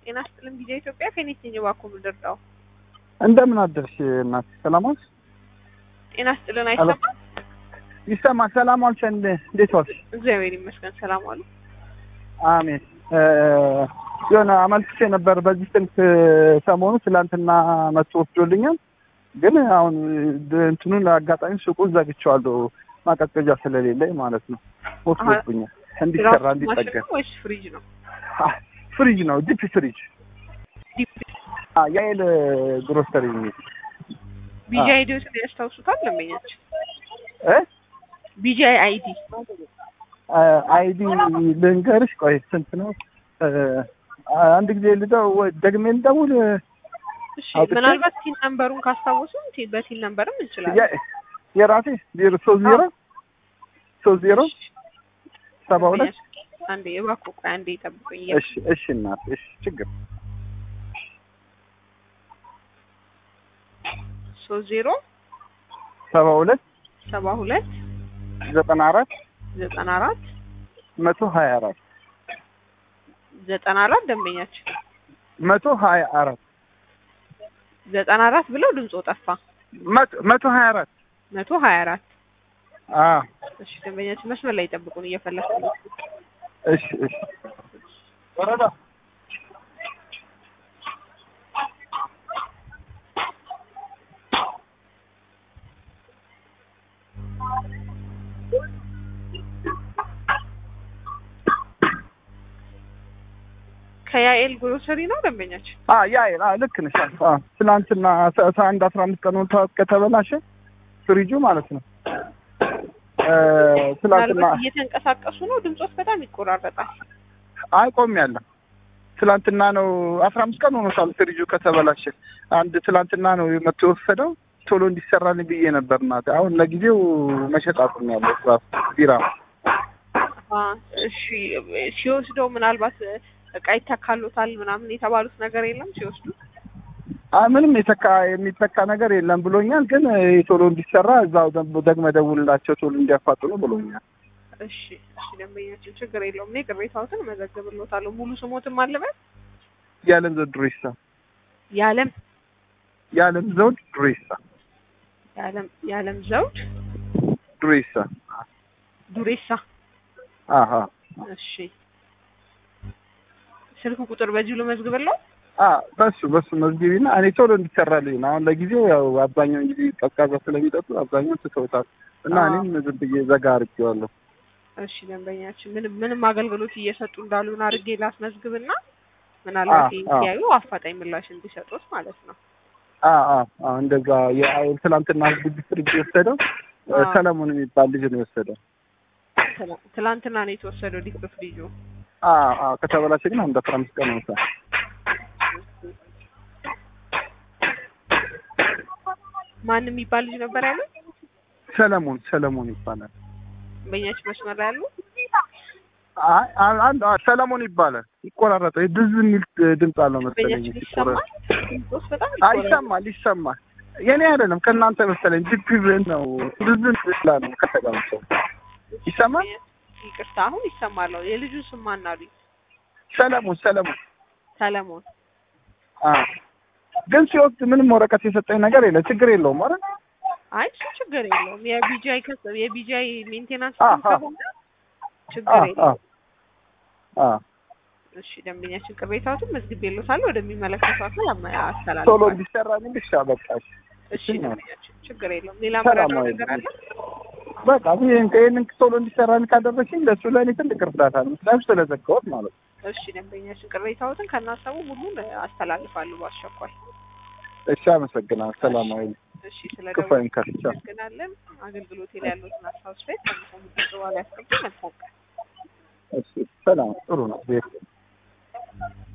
ጤና ይስጥልኝ ጊዜ ኢትዮጵያ ከኔት ነኝ እባክዎ ምንድርዳው እንደምን አደርሽ እናት? ሰላም ዋልሽ? ጤና ይስጥልን አይሰማም? ይሰማል። ሰላም ዋልሽ? እንደ- እንዴት ዋልሽ? እግዚአብሔር ይመስገን ሰላም ዋሉ። አሜን። እ፣ የሆነ አመልክቼ ነበር በዚህ ስልክ ሰሞኑ ትላንትና መጥቶ ወስዶልኛል። ግን አሁን ድ- እንትኑን አጋጣሚ ሱቁን ዘግቼዋለሁ ማቀዝቀዣ ስለሌለኝ ማለት ነው። ወስዶብኛል እንዲሰራ ድራፍት ማሽን እንዲጠገን። ነው ወይስ ፍሪጅ ነው? አ፣ ፍሪጅ ነው ዲፕ ፍሪጅ ዲፕ አ፣ የኃይል ግሮሰሪ የሚል ቢጂ አይዲዎትን ያስታውሱታል ደንበኛችን? እ ቢጂ አይዲ አይዲ ልንገርሽ። ቆይ ስንት ነው? እ፣ አንድ ጊዜ ልደው ወይ ደግሜ ልደውል? እሺ አውጥቼ? ምናልባት ቲን ነምበሩን ካስታወሱ ቲ- በቲን ነምበርም እንችላለን። የ- የራሴ ዜሮ ሶስት ዜሮ ሶስት ዜሮ ሰባ ሁለት አንዴ እባክዎ ቆይ አንዴ ይጠብቁኝ። እሺ እሺ እናት እሺ ችግር ሶስት ዜሮ ሰባ ሁለት ሰባ ሁለት ዘጠና አራት ዘጠና አራት መቶ ሀያ አራት ዘጠና አራት ደንበኛችን መቶ ሀያ አራት ዘጠና አራት ብለው ድምፆ ጠፋ። መቶ- መቶ ሀያ አራት መቶ ሀያ አራት አ እሺ ደንበኛችን መስመር ላይ ይጠብቁን እየፈለግኩ ነው። እሺ እሺ ወረዳ ከያኤል ግሮሰሪ ነው ደንበኛችን። አ ያ ያ ልክ ነሽ። አ ትናንትና አስራ አስራ አንድ አስራ አምስት ቀን ሆኖታል ከተበላሸ ፍሪጁ ማለት ነው። እ ትናንትና ምናልባት እየተንቀሳቀሱ ነው፣ ድምፆት በጣም ይቆራረጣል። አይ ቆሜያለሁ። ትላንትና ነው አስራ አምስት ቀን ሆኖታል ፍሪጁ ከተበላሸ። አንድ ትላንትና ነው መጥቶ የወሰደው ቶሎ እንዲሰራልኝ ብዬ ነበር እናቴ። አሁን ለጊዜው መሸጥ አቁሜያለሁ። ራሱ ቢራ አ እሺ ሲወስደው ምናልባት እቃ ይተካሉታል ምናምን የተባሉት ነገር የለም ሲወስዱ አይ ምንም የተካ የሚተካ ነገር የለም ብሎኛል። ግን ቶሎ እንዲሰራ እዛው ደግሞ ደግመህ ደውልላቸው ቶሎ እንዲያፋጥኑ ብሎኛል። እሺ እሺ ደንበኛችን ችግር የለውም። እኔ ቅሬታዎትን እመዘግብልዎታለሁ። ሙሉ ስሞትም አለበት የዓለም ዘውድ ዱሬሳ የዓለም የዓለም ዘውድ ዱሬሳ የዓለም የዓለም ዘውድ ዱሬሳ ዱሬሳ። አሀ እሺ ስልክ ቁጥር በዚሁ ልመዝግብለው። አ በሱ በሱ መዝጊቢና እኔ ቶሎ እንዲሰራልኝ ነው። አሁን ለጊዜው ያው አብዛኛውን ጊዜ ቀዝቃዛ ስለሚጠጡ አብዛኛው ትተውታል እና አዎ። እኔም ዝም ብዬ ዘጋ አድርጌዋለሁ። እሺ ደንበኛችን ምንም ምንም አገልግሎት እየሰጡ እንዳሉን አድርጌ ላስመዝግብና ምናልባት አዎ፣ ይህን አዎ። ሲያዩ አፋጣኝ ምላሽ እንዲሰጡት ማለት ነው። አ አ አ እንደዛ የአይል ትላንትና ግቢ ፍሪጅ የወሰደው እ አዎ። ሰለሞን የሚባል ልጅ ነው የወሰደው። ትላ- ትላንትና ነው የተወሰደው ዲፕ ፍሪጁ። አ አ ከተበላሸ ግን አንድ አስራ አምስት ቀን ሆኖታል። ማን የሚባል ልጅ ነበር ያለው? ሰለሞን ሰለሞን ይባላል። ደንበኛችን መስመር ላይ ያሉ አይ አ- አንድ አ- ሰለሞን ይባላል። ይቆራረጣል። ድዝ የሚል ድምፅ አለው መሰለኝ ደንበኛችን ይሰማል። ሲቆረጥ። ድምፆስ በጣም አይ ይቆራረጣል። ይሰማል ይሰማል። የኔ አይደለም ከእናንተ መሰለኝ። ዲፕ ነው ድዝ ስላ ነው ከተቀምጠው ይሰማል። ይቅርታ አሁን ይሰማለሁ። የልጁን ስም ማን አሉኝ? ሰለሞን ሰለሞን ሰለሞን። አ ግን ሲወስድ ምንም ወረቀት የሰጠኝ ነገር የለም። ችግር የለውም አይደል? አይ እሱ ችግር የለውም። የቢጂአይ ከስ የቢጂአይ ሜንቴናንስ አ ቲም አ ከሆነ አ ችግር አ የለውም። አ እሺ ደንበኛችን ቅሬታዎትን መዝግቤልዎታለሁ ወደሚመለከተው አካል አማ- ቶሎ አስተላልፋለሁ። እንዲሰራልኝ ብቻ በቃ እሺ። እሺ እሺ ነው። ደንበኛችን ችግር የለውም። ሌላ ሰላም መረጃው ነው ነገር አለ? በቃ ይሄን ይሄንን ቶሎ እንዲሰራልኝ ካደረግሽኝ ለእሱ ለእኔ ትልቅ እርዳታ ነው። ምክንያቱም ስለዘጋሁት ማለት ነው። እሺ ደንበኛችን ቅሬታዎትን ከናሰቡ ሁሉን አስተላልፋሉ በአስቸኳይ። እሺ አመሰግናለሁ። ሰላማዊ እሺ ስለ ክፉ አይንካሽ። ቻው። እናመሰግናለን። አገልግሎት ላይ ያሉትን ሀሳብ ስፔት ከሚሰሙት በኋላ ያስቀምጡ። መልካም ቀን። እሺ ሰላም ጥሩ ነው። ቤት